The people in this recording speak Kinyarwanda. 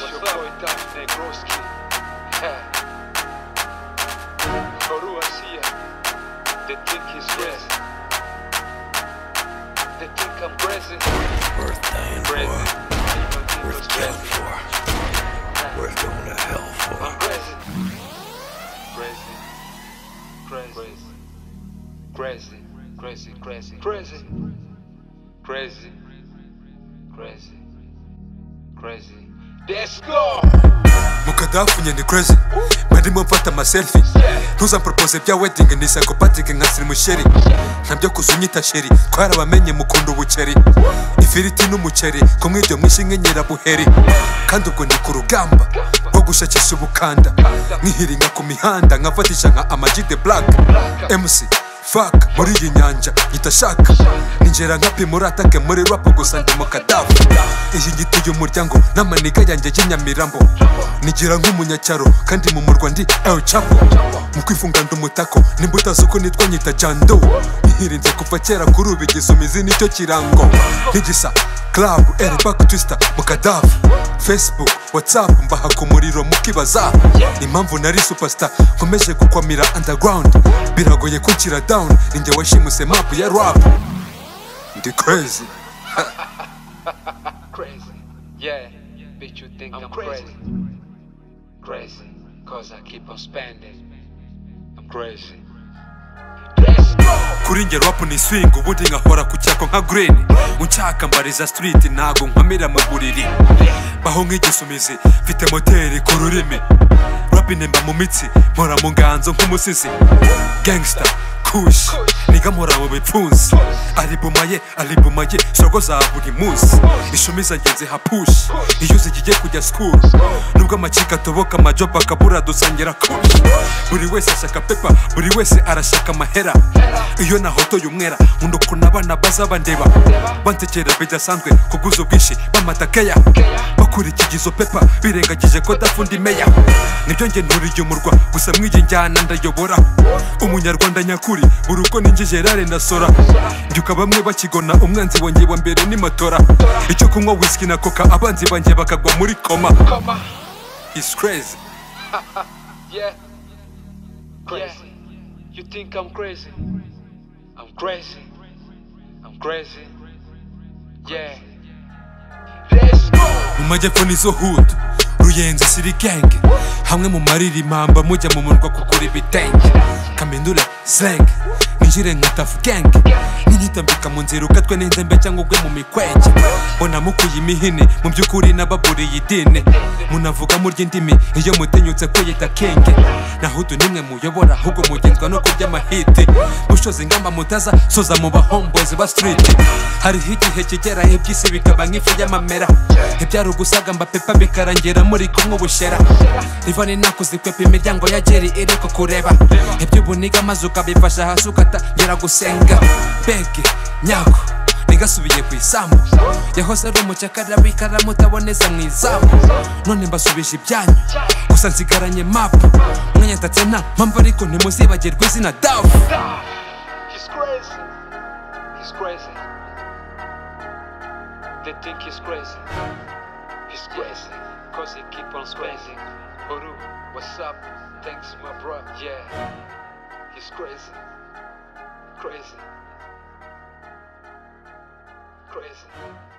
Adam Negroski. Noru Asiya. They think he's rest. They think I'm present. Worth dying Present. for. Even think Worth it's killing present. for. Worth going to hell I'm for. present. Present. Present. Crazy. Crazy. Crazy. Crazy. Crazy. Crazy. Crazy. Let's go! mukada wafunye ni crazy barimo mfata amaselfi ntuza mpropose bya wedding ni psychopathic nka siri musheri ntabyo kuza unyita sheri twarabamenye mukunda ubuceri ifiriti n'umuceri kumwe ibyo mwishe nk'inyirabuheri kandi ubwo ndi ku rugamba rwo gushakisha ubukanda nkihiringa ku mihanda nkafatisha nka amagi the black mc faka muri iyi nyanja nyita shaka ninjera nka pimuratake muri rap gusa ndi mu kadafu iyi ngituye umuryango n'amaniga yanjye y'inyamirambo nigira nk'umunyacyaro kandi mu murwa ndi el chapo mu kwifunga ndi umutako nimba utazi uko nitwa nyita jando nihirinze kuva kera kuri ubu igisumizi nicyo kirango nk'igisa club el back twister mu kadafu facebook whatsapp mbaha ku muriro mukibaza impamvu nari superstar nkomeje gukwamira underground biragoye kunshyira down ninjye washimuse map ya rap ndi crazy Crazy. Yeah. Bitch, you think I'm, crazy. Crazy. Cause I keep on spending. I'm crazy. Let's go! kuri njye rap ni swing ubundi nkahora ku cyako nka green unshaka mbariza street ntago nkamira mu buriri baho nk'igisumizi mfite moteri ku rurimi rap nemba mu mitsi mpora mu nganzo nk'umusizi gangster kush niga mpora mu bipfunsi alibuma ye alibuma ye soko za buri munsi ishumi zanjye nziha push iyo zigiye kujya school nubwo amacika atoboka amajopa akabura dusangira kush buri wese ashaka pepa buri wese arashaka amahera iyo nahotoye umwera nkunda ukuntu abana baza bandeba bansekera bidasanzwe ku bw'uzo bwinshi b'amatakeya bakurikiye izo pepa birengagije ko dafunda meya nibyo njye nturiye umurwa gusa mw'iyi njyana ndayobora umunyarwanda nyakuri buri uko ninjye gerard ndasora mbyuka bamwe bakigona umwanzi wanjye wa mbere ni matora icyo kunywa whisky na coca abanzi banjye bakagwa muri koma Come on. It's crazy Yeah. Crazy. You think I'm crazy? I'm crazy. I'm crazy. Yeah. Let's go! mu majyepfo nizo hood ruyenzi siri genge hamwe mu maririmamba mujya mu murwa kugura ibitenge kamendura zeng ninjire nka tafu genge ninitambika mu nzira ukatwe n'inzembe cyangwa ugwe mu mikwege mbona mukuye imihini mu by'ukuri n'ababuriye idini munavuga murya indimi iyo mutinyutse kwiyita kenge naho udu nimwe muyobora ahubwo mugenzwa no kurya amahiti gushoza ingamba mutaza soza mu bahombozi ba stiriti hariho igihe kigera iby'isi bikaba nk'ifu y'amamera ibyari ugusagamba pepa bikarangera muri kumwe ubushera rivani nakuzikwepa imiryango ya jeri iri kukureba iby'ubuniga maze ukabifasha hasi ukatangira gusenga bege nyako nigasubiye ku isambu yahoze ari umucakara w'ikaramu utaboneza mu izamu none mbasubije ibyanyu gusa nsigaranye mapu umwanya ntatse nta mpamvu ariko ntimuzibagirwe izina dafu Nah, He's crazy. He's crazy. They think he's crazy. He's crazy. Cause he keep on spending. Oru, what's up? Thanks, my bro. Yeah. He's crazy. Crazy. Crazy.